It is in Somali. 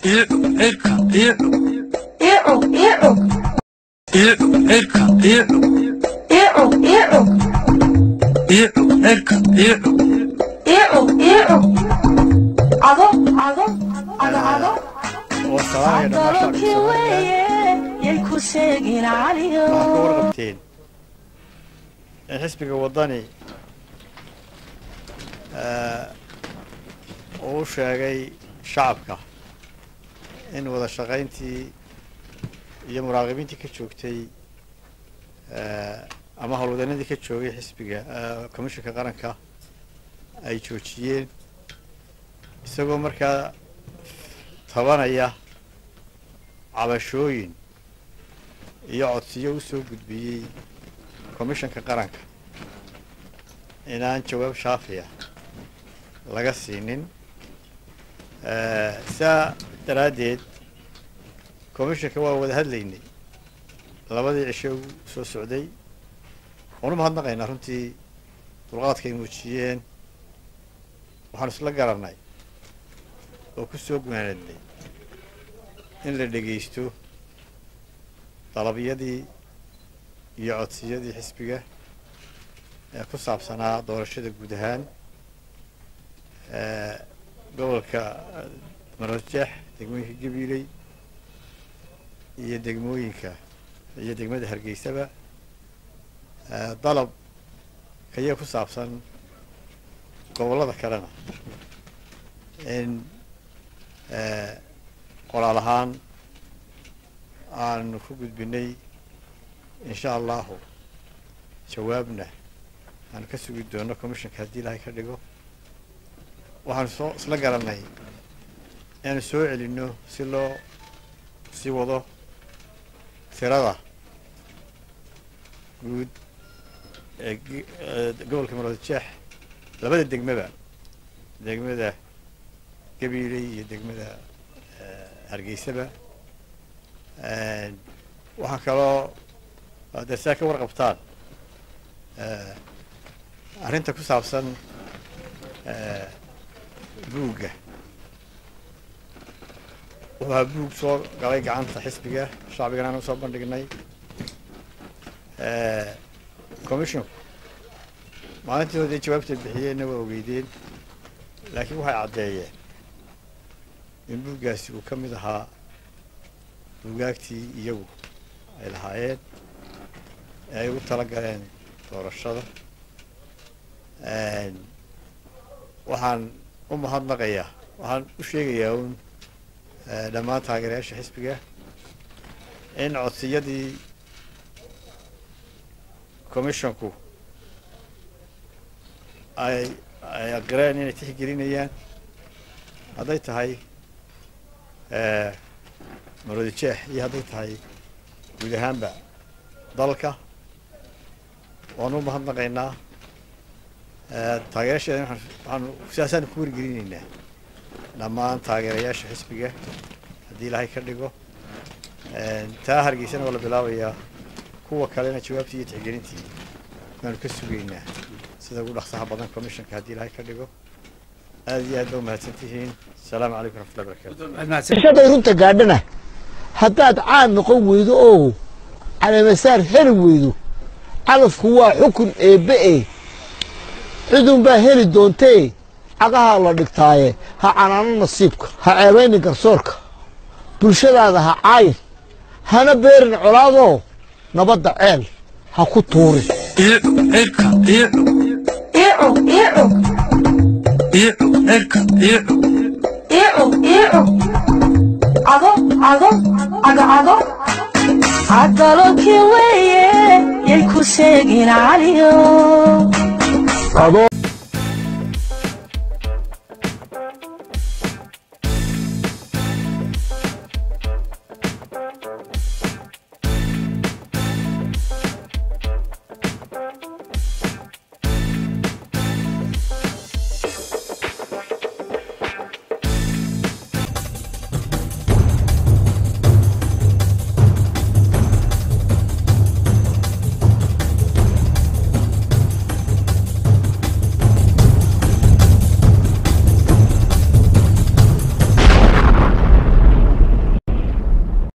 warqabteen in xisbiga waddani uu sheegay shacabka in wada shaqayntii iyo muraaqibiintii ka joogtay ama howlwadanadii ka joogay xisbiga commishinka qaranka ay joojiyeen isagoo markaa tabanaya cabashooyin iyo codsiyo u soo gudbiyey commishanka qaranka inaan jawaab shaafiya laga siinin saa daraaddeed commishanka waa wada hadlaynay labadii cishe u soo socday waanu mahadnaqaynaa runtii dulqaadkay muujiyeen waxaanu isla garannay oo ku soo gunaanadnay in la dhegaysto dalabyadii iyo codsiyadii xisbiga ee ku saabsanaa doorashada guud ahaan gobolka marosjeex degmooyinka gabiiley iyo degmooyinka iyo degmada hargeysaba dalab kaya ku saabsan gobollada kalena in qoraal ahaan aanu ku gudbinay insha allahu jawaabna aanu ka sugi doono commissionka haddii ilaahay ka dhigo waxaanu soo isla garannay inaanu soo celinno si loo sii wado tirada guud ee gobolka maroodjeex labada degmaba degmada gabiiley iyo degmada hargeysaba waxaa kaloo dee siaa ka warqabtaan arrinta ku saabsan buugga wuxuu ahaa buug soo galay gacanta xisbiga shacbigana aan usoo bandhignay commissionku maalintii hore dee jawaabta bixiyeenna waa ogeydeen laakiin waxay caddeeyeen in buuggaasi uu ka mid ahaa buugaagtii iyagu ay lahaayeen ee ay ugu tala galeen doorashada waxaan u mahadnaqayaa waxaan u sheegayaa uun dhammaan taageerayaasha xisbiga in codsiyadii commissionku ay ay aqireen inay tixgelinayaan hadday tahay maroodi jeex iyo hadday tahay guud ahaanba dalka waanu u mahadnaqaynaa taageerasheeda waxaanu sidaasaanu ku wargelinaynaa dhammaan taageerayaasha xisbiga haddii ilaahay ka dhigo taa hargeysana waa la bilaabayaa kuwa kalena jawaabtii iyo tixgelintii waanu ka sugaynaa sida ugu dhaqsaha badan commissionka haddii ilaahay ka dhigo aad iyo aad ba umahadsan tihiin asalaamu calaykum raxmatullahi barakatu shaday runta gaadhana haddaad caan noqon weydo oo caleemasaar heli weydo calafku waa xukun eebbe e cidunbaa heli doontee cagahaa la dhigtaaye ha canaano nasiibka ha ceebaynin garsoorka bulshadaada ha caayin hana beerin colaadoo nabadda ceel ha ku tuurin cadalokii weeye yay ku seegin caliyo